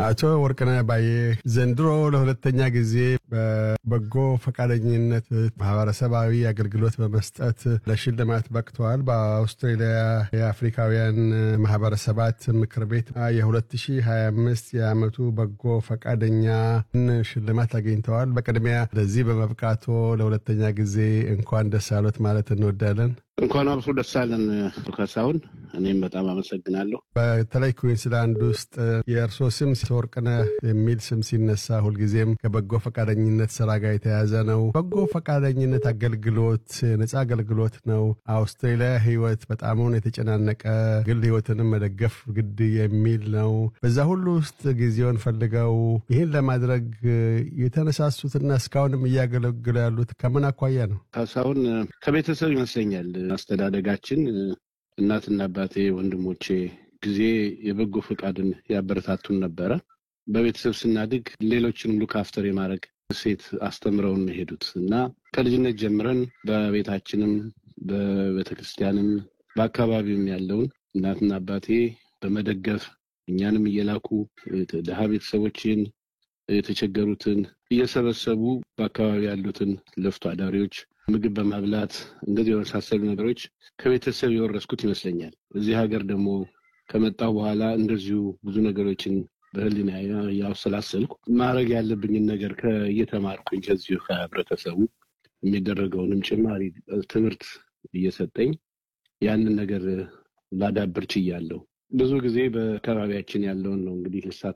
አቶ ወርቅነህ ባዬ ዘንድሮ ለሁለተኛ ጊዜ በበጎ ፈቃደኝነት ማህበረሰባዊ አገልግሎት በመስጠት ለሽልማት በቅተዋል። በአውስትሬሊያ የአፍሪካውያን ማህበረሰባት ምክር ቤት የ2025 የዓመቱ በጎ ፈቃደኛን ሽልማት አግኝተዋል። በቅድሚያ ለዚህ በመብቃቶ ለሁለተኛ ጊዜ እንኳን ደስ አሎት ማለት እንወዳለን። እንኳን አብሶ ደስ አለን ካሳሁን። እኔም በጣም አመሰግናለሁ። በተለይ ኩዊንስላንድ ውስጥ የእርሶ ስም ወርቅነህ የሚል ስም ሲነሳ ሁልጊዜም ከበጎ ፈቃደኝነት ስራ ጋር የተያዘ ነው። በጎ ፈቃደኝነት አገልግሎት ነፃ አገልግሎት ነው። አውስትሬሊያ ህይወት በጣሙን የተጨናነቀ ግል ህይወትንም መደገፍ ግድ የሚል ነው። በዛ ሁሉ ውስጥ ጊዜውን ፈልገው ይህን ለማድረግ የተነሳሱትና እስካሁንም እያገለግሉ ያሉት ከምን አኳያ ነው? ካሳሁን ከቤተሰብ ይመስለኛል አስተዳደጋችን እናትና አባቴ፣ ወንድሞቼ ጊዜ የበጎ ፈቃድን ያበረታቱን ነበረ። በቤተሰብ ስናድግ ሌሎችንም ሉክ አፍተር የማድረግ ሴት አስተምረውን ሄዱት እና ከልጅነት ጀምረን በቤታችንም በቤተክርስቲያንም በአካባቢውም ያለውን እናትና አባቴ በመደገፍ እኛንም እየላኩ ድሃ ቤተሰቦችን የተቸገሩትን እየሰበሰቡ በአካባቢ ያሉትን ለፍቶ አዳሪዎች ምግብ በማብላት እንደዚህ የመሳሰሉ ነገሮች ከቤተሰብ የወረስኩት ይመስለኛል። እዚህ ሀገር ደግሞ ከመጣሁ በኋላ እንደዚሁ ብዙ ነገሮችን በህሊና ያውሰላሰልኩ ማድረግ ያለብኝን ነገር እየተማርኩኝ ከዚሁ ከህብረተሰቡ የሚደረገውንም ጭማሪ ትምህርት እየሰጠኝ ያንን ነገር ላዳብር ችያለሁ። ብዙ ጊዜ በአካባቢያችን ያለውን ነው እንግዲህ ልሳተፍ